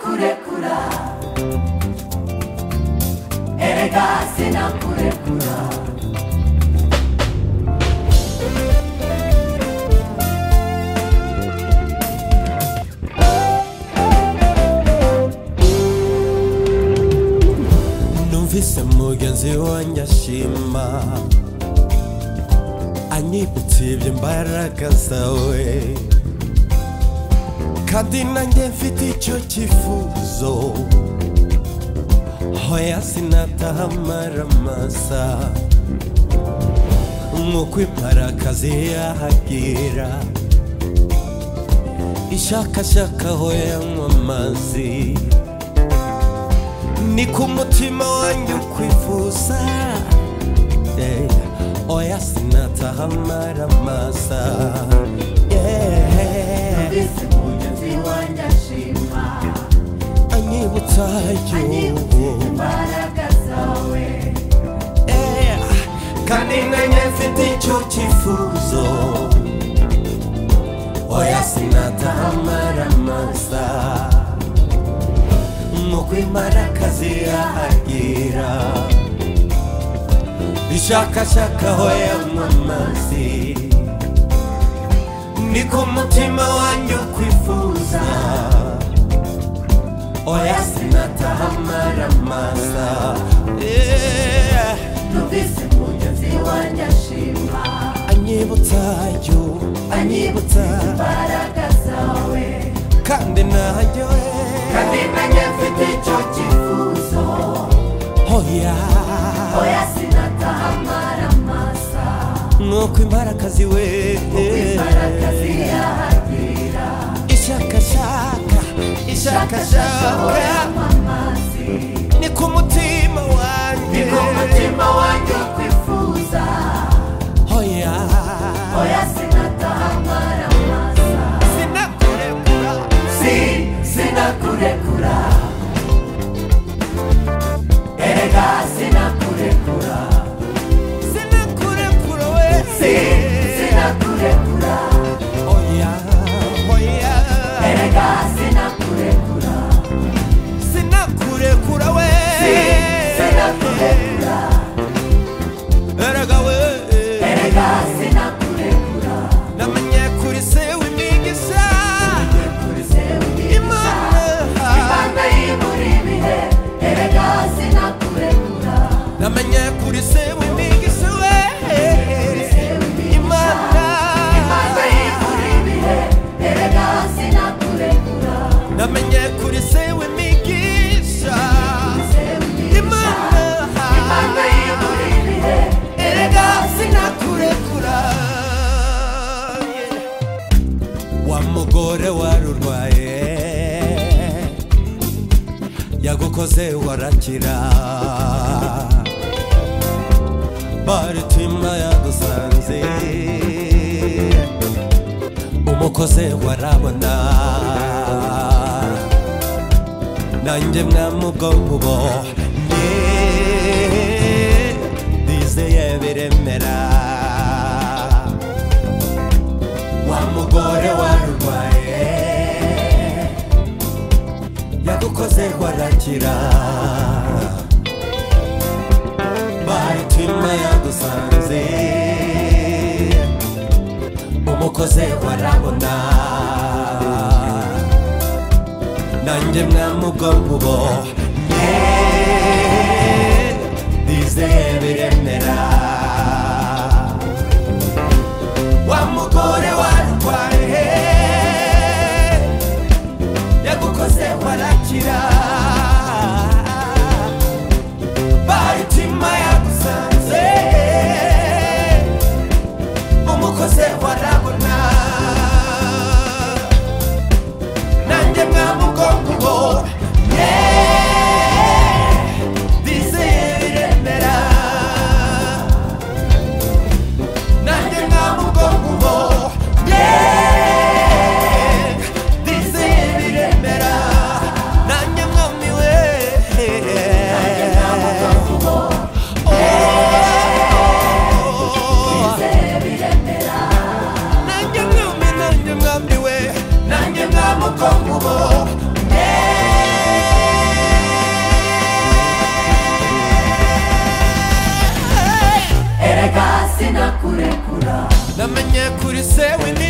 kurekura erega sinakurekura numvise mugenzi wanjye ashima anyibutsa ibyo imbaraga zawe kandi nanjye mfite icyo cyifuzo hoya sinataha amaramasa nk'uko imparakazi yahagira ishakashaka hoya nywa amazi ni ku mutima wanjye ukwifuza Eh, oya sinataha amaramasa Yeah. isi mugenzi wanjye ashima anyibutsa anyibutse igihugu imbaraga zawe Eh, kandi nanjye mfite icyo cyifuzo oya sinataha amaramasa nk'uko imparakazi yahagira ishakashaka aho yanywa amazi ni ku mutima wanjye ukwifuza oya sinataha amaramasa Yeah. numvise mugenzi wanjye ashima anyibutsa yo anyibutse anyibutsa imbaraga zawe kandi nayo kandi nanjye mfite icyo cyifuzo hoya oya sinataha amaramasa nuko imbarakazi we imbaraga ziyahagira ishakashaka ishakashaka amazi ni ku mutima wanjye ni ku mutima wanjye kwifuza hoya oya sinataha amaramasa sinakurekura si sinakurekura erega sinakurekura sinakurekura we si sinakurekura hoya hoya erega sinakurekura sinakurekura we si sinakurekura erega we erega sinakurekura namenye kuri se w'imigisha kuri sewe imana Imana yibura ibihe erega sinakurekura namenye kuri se w'imigisha we imana Imana yibura ibihe erega sinakurekura namenye kuri se w'imigisha imana Imana yibura ibihe erega erega sinakurekura wa mugore warurwaye yagukoze warakira baritima yadusanze umukoze warabona nanjye mwamubwo bo ndizeye biremera wa mugore warurwaye yagukoze warakira baritima yagusanze umukoze warabona nanjye mwamubwonko bo ndizeye biremera wa mugore warwaye yagukoze warakira baritima yagusanze umukoze warabona nanjye mwamugongo ubo bizeye biremera nanjye mwamugongo ubo bizeye biremera nanjye mwamiwe nanjye mwamugongo ubo nanjye mwami nanjye mwami we nanjye mwamukongo ubo namenye kuri se wini